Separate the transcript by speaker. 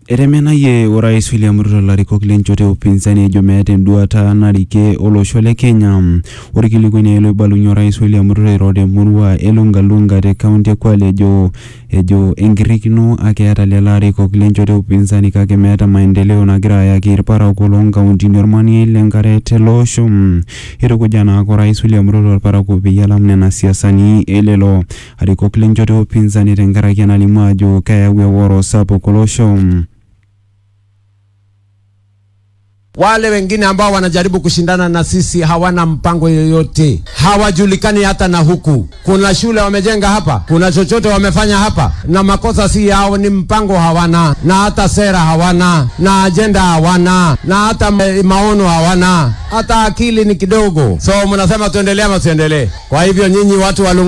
Speaker 1: etemenayie orais William Ruto larikok lenchoto e upinzani ejo meeta enduata narike olosho le Kenya. Orkilikuai loibalunye orais William Ruto airo temurua e Lungalunga te kaunti e Kwale ejo ejo enkirrikino ake eeta lelo arikok lenchoto e upinzani kake meeta maendeleo nagira ayaki irparakuo loonkauntini ormanie lenkare tele osho. Itukuja naake orais William Ruto irparakuo peyie elam nena siasani elelo arikok lenchoto e upinzani tenkaraki enalimu ajo keyau eworo sapuk olosho.
Speaker 2: Wale wengine ambao wanajaribu kushindana na sisi hawana mpango yoyote, hawajulikani hata na huku. Kuna shule wamejenga hapa, kuna chochote wamefanya hapa, na makosa si yao, ni mpango hawana, na hata sera hawana, na ajenda hawana, na hata ma- maono hawana, hata akili ni kidogo. So mnasema tuendelee ama tuendelee? Kwa hivyo nyinyi watu wa Lunga